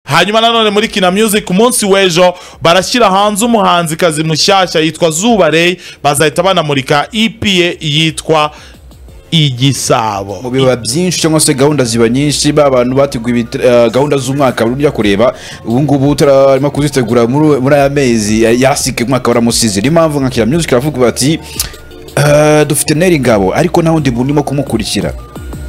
hanyuma nanone muri kina music ku munsi w'ejo barashyira hanze umuhanzikazi mushyashya yitwa zuba Ray bazahita banamurika EP ye yitwa igisabo mu biba byinshi cyangwa se gahunda ziba nyinshi ba bantu bateguye ibit- eh, gahunda z'umwaka bari bujya kureba ubu ngubu turarimo kuzitegura muri muri aya mezi eh, yasike umwaka waramusize niyo mpamvu nka kina music iravuga bati "Eh, dufite neri ngabo ariko nta wundi muntu urimo kumukurikira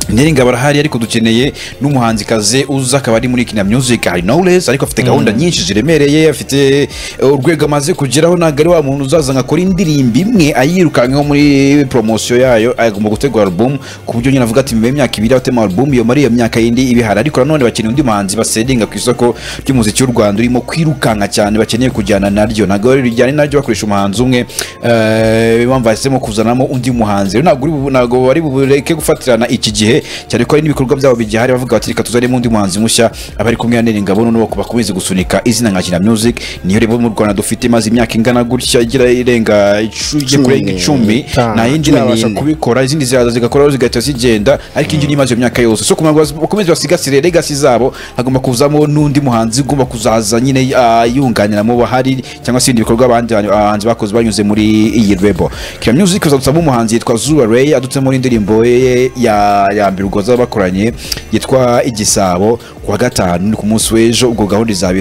Neri ngabo arahari ariko dukeneye n'umuhanzikazi uza akaba ari muri kina music hari knowless ariko afite gahunda nyinshi ziremereye afite eh, urwego amaze kugeraho ntabwo ari wa muntu uzaza ngo akore indirimbo imwe ayirukankeho muri poromosiyo yayo agomba gutegura album ku buryo nyine avuga ati mu myaka ibiri atema album iyo muri iyo myaka yindi ibihari ariko nanone bakeneye undi muhanzi basedinga ku isoko ry'umuziki w'u Rwanda urimo kwirukanka cyane bakeneye kujyana naryo ntabwo rero rijyana naryo bakoresha umuhanzi umwe eh, impamvu bahisemo kuzanamo undi muhanzi rero ntabwo uri bu- ntabwo bari bubureke gufatirana iki gihe cyane ko hari n'ibikorwa byabo bigihari bavuga bati reka tuzanemo undi muhanzi mushya abari kumwe na Neri Ngabo noneho bakomeze gusunika izina nka Kina Music niyo rero mu Rwanda dufite maze imyaka ingana gutya igira irenga icu- igiye kurenga icumi Itanu. nta yindi Turabasha ni- kubikora izindi ziraza zigakoraho zigahita zigenda ariko indi nimaze iyo myaka yose so kugira ngo bakomeze basigasire legasi zabo hagomba kuzamo n'undi muhanzi ugomba kuzaza nyine ah, yunganira mu bahari cyangwa se ibindi bikorwa abandi bantu- abahanzi bakoze banyuze muri iyi rebo kira music uzadusamo umuhanzi yitwa zuba ray adutse muri indirimbo ye ya ya mbere ubwo bazabakoranye yitwa igisabo ku wa gatanu ni ku munsi w'ejo ubwo gahunda izabera